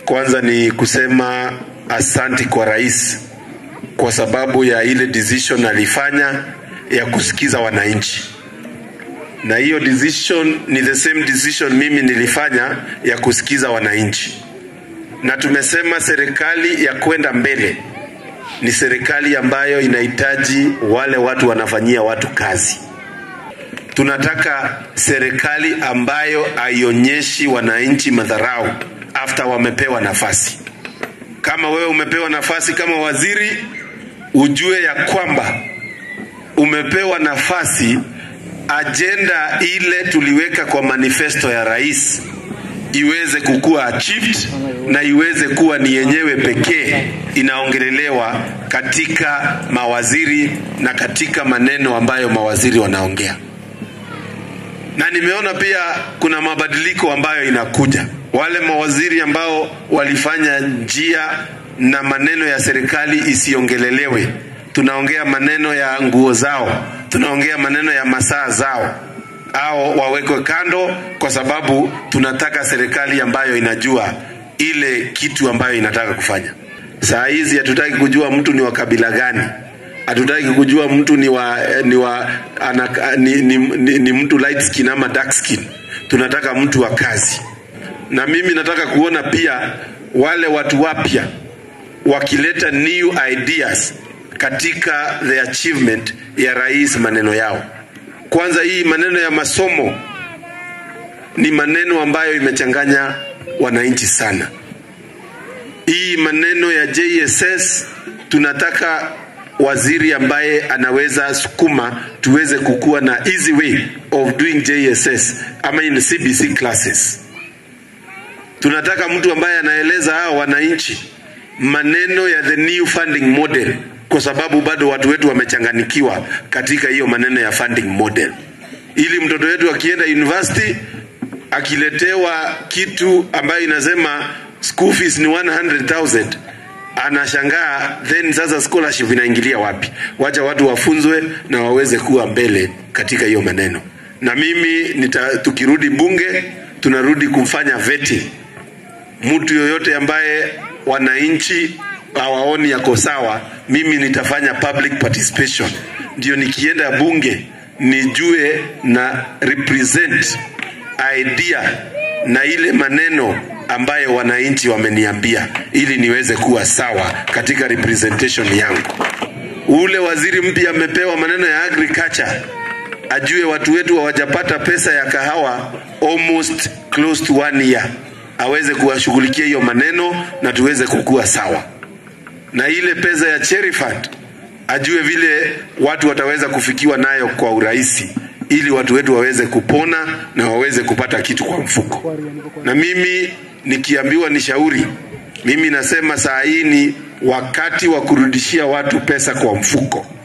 Kwanza ni kusema asanti kwa rais kwa sababu ya ile decision alifanya ya kusikiza wananchi, na hiyo decision ni the same decision mimi nilifanya ya kusikiza wananchi, na tumesema serikali ya kwenda mbele ni serikali ambayo inahitaji wale watu wanafanyia watu kazi. Tunataka serikali ambayo haionyeshi wananchi madharau after wamepewa nafasi. Kama wewe umepewa nafasi kama waziri, ujue ya kwamba umepewa nafasi, ajenda ile tuliweka kwa manifesto ya rais iweze kukuwa achieved na iweze kuwa ni yenyewe pekee inaongelelewa katika mawaziri na katika maneno ambayo mawaziri wanaongea. Na nimeona pia kuna mabadiliko ambayo inakuja. Wale mawaziri ambao walifanya njia na maneno ya serikali isiongelelewe, tunaongea maneno ya nguo zao, tunaongea maneno ya masaa zao au wawekwe kando, kwa sababu tunataka serikali ambayo inajua ile kitu ambayo inataka kufanya. Saa hizi hatutaki kujua mtu ni wa kabila gani, hatutaki kujua mtu ni wa, ni, wa ana, ni, ni, ni, ni mtu light skin ama dark skin. Tunataka mtu wa kazi, na mimi nataka kuona pia wale watu wapya wakileta new ideas katika the achievement ya rais, maneno yao kwanza, hii maneno ya masomo ni maneno ambayo imechanganya wananchi sana. Hii maneno ya JSS tunataka waziri ambaye anaweza sukuma tuweze kukuwa na easy way of doing JSS ama in CBC classes. Tunataka mtu ambaye anaeleza hao wananchi maneno ya the new funding model kwa sababu bado watu wetu wamechanganikiwa katika hiyo maneno ya funding model, ili mtoto wetu akienda university akiletewa kitu ambayo inasema school fees ni 100,000 anashangaa, then sasa scholarship inaingilia wapi? Wacha watu wafunzwe na waweze kuwa mbele katika hiyo maneno. Na mimi nita, tukirudi bunge tunarudi kumfanya vetting mtu yoyote ambaye wananchi hawaoni yako sawa, mimi nitafanya public participation, ndio nikienda bunge nijue na represent idea na ile maneno ambayo wananchi wameniambia, ili niweze kuwa sawa katika representation yangu. Ule waziri mpya amepewa maneno ya agriculture, ajue watu wetu hawajapata pesa ya kahawa almost close to one year, aweze kuwashughulikia hiyo maneno na tuweze kukua sawa na ile pesa ya cherry fund ajue vile watu wataweza kufikiwa nayo kwa urahisi, ili watu wetu waweze kupona na waweze kupata kitu kwa mfuko. Na mimi nikiambiwa ni shauri, mimi nasema saa hii ni wakati wa kurudishia watu pesa kwa mfuko.